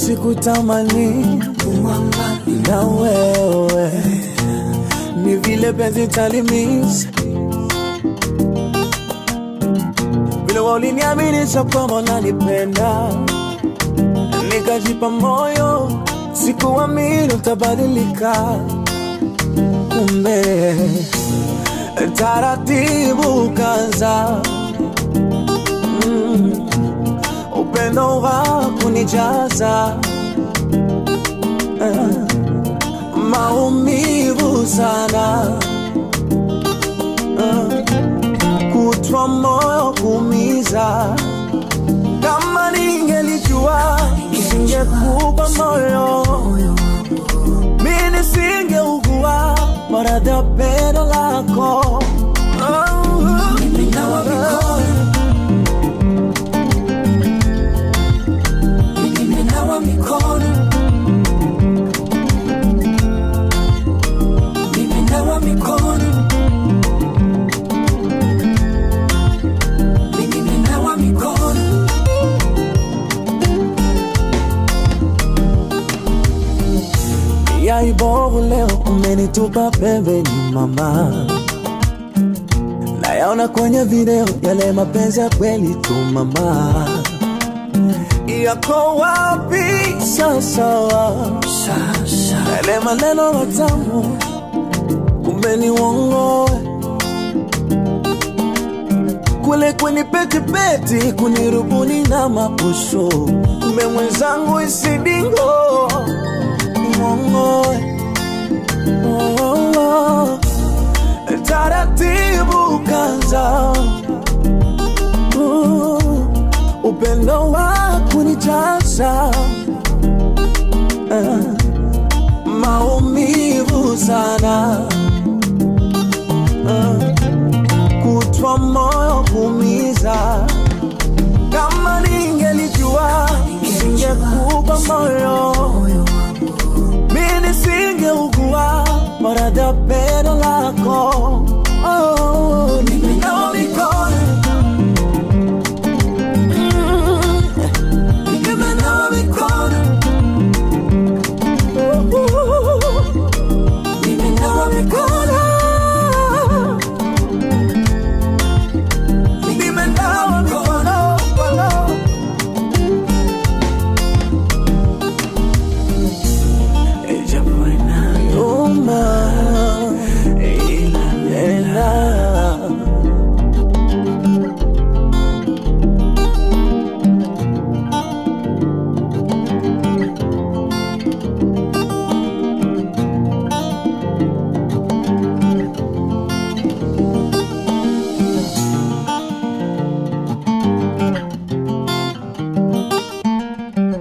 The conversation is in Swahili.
sikutamani na wewe, ni vile penzi talimis vile waliniaminisha kwamba unanipenda, nikajipa moyo, sikuamini utabadilika, kumbe taratibu kaza mm, upendo wa kunijaza eh, maumivu sana eh, kutwa moyo kumiza. Kama ningelijua nisingekupa moyo, mi nisingeugua maradhi ya pendo lako. Oh, Nimenawa mikono, nimenawa mikono, nimenawa mikono, nimenawa mikono. ya ibovu leo umenitupa pembeni mama, nayaona kwenye video yale mapenzi ya kweli tu mama, yako wapi sasa? Sasa Yale maneno matamu kumbe ni uongo, kule kweni petipeti kunirubuni na mapusho, kumbe mwenzangu isidingo ni uongo. Oh, taratibu kaza uh, upendo wa kunijaza uh, maumivu sana uh, kutwa moyo kumiza. Kama ningelijua nisingekupa moyo, mi nisingeugua maradhi ya pendo lako.